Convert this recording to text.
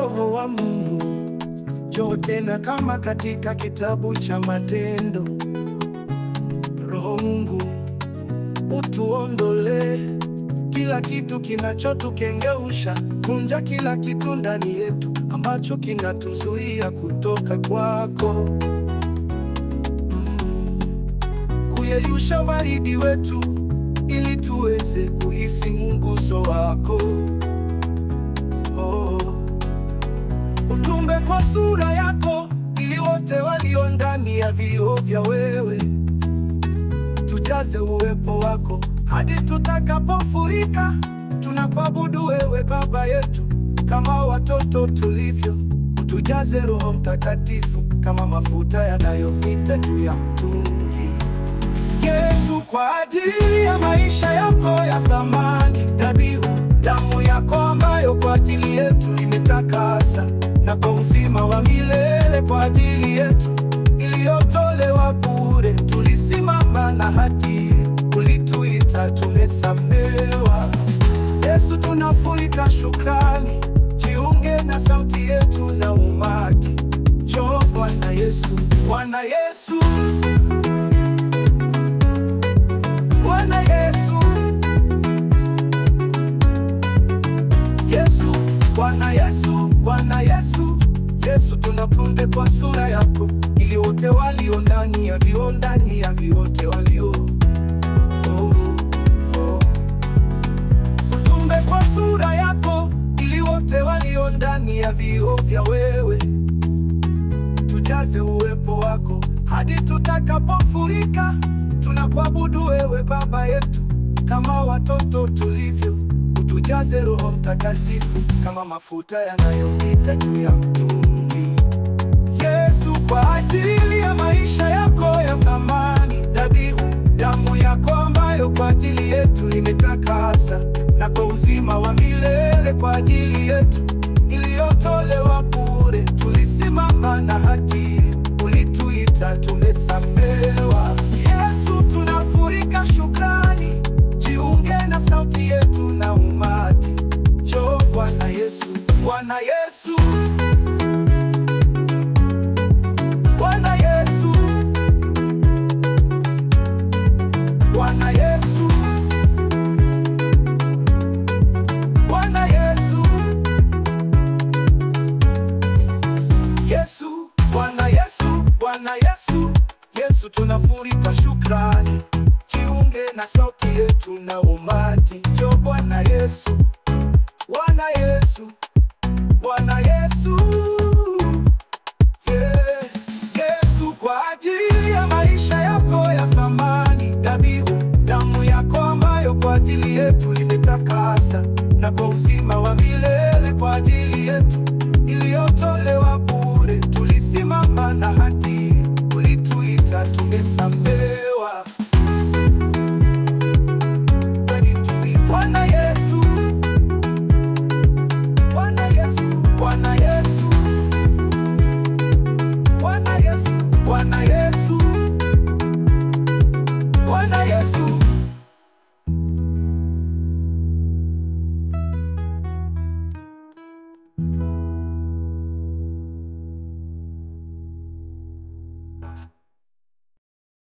Roho wa Mungu, njoo tena kama katika kitabu cha Matendo. Roho Mungu, utuondolee kila kitu kinachotukengeusha, kunja kila kitu ndani yetu ambacho kinatuzuia kutoka kwako, mm. Kuyeyusha baridi wetu ili tuweze kuhisi mguso wako oh. Utumbe kwa sura yako ili wote walio ndani ya vioo vya wewe tujaze uwepo wako hadi tutakapofurika. Tunakuabudu wewe Baba yetu kama watoto tulivyo, tujaze Roho Mtakatifu kama mafuta yanayopita juu ya mtungi. Yesu, kwa ajili ya maisha yako ya thamani, dhabihu damu yako ambayo kwa ajili yetu imetakasa, na kwa uzima wa milele kwa ajili yetu iliyotolewa bure, tulisimama na hatia, ulituita tumesamewa. Yesu, tunafurika shukrani, jiunge na sauti yetu na umati. Njoo Bwana Yesu, Bwana Yesu, Bwana Yesu, Yesu, Bwana Yesu, Bwana Yesu, Yesu, tunapunde kwa sura yako, ili wote walio ndani ya vioo, ndani ya viote walio oh, oh. Utumbe kwa sura yako, ili wote walio ndani ya vioo vya wewe tujaze uwepo wako hadi tutakapofurika. Tunakuabudu wewe Baba yetu kama watoto tulivyo, utujaze Roho Mtakatifu kama mafuta yanayopita juu ya mtungi. Yesu, kwa ajili ya maisha yako ya thamani, dhabihu damu yako ambayo kwa ajili yetu imetakasa, na kwa uzima wa milele kwa ajili yetu iliyotolewa bure, tulisimama na haki, ulituita tumesamewa. Yesu, tunafurika shukrani, jiunge na sauti yetu na umati. Njoo Bwana Yesu, Bwana Yesu, Bwana Yesu, Bwana Yesu, Bwana Yesu, Yesu, Bwana Yesu, Bwana Yesu, Yesu, tunafurika shukrani, jiunge na sauti yetu na umati. Njoo Bwana Yesu,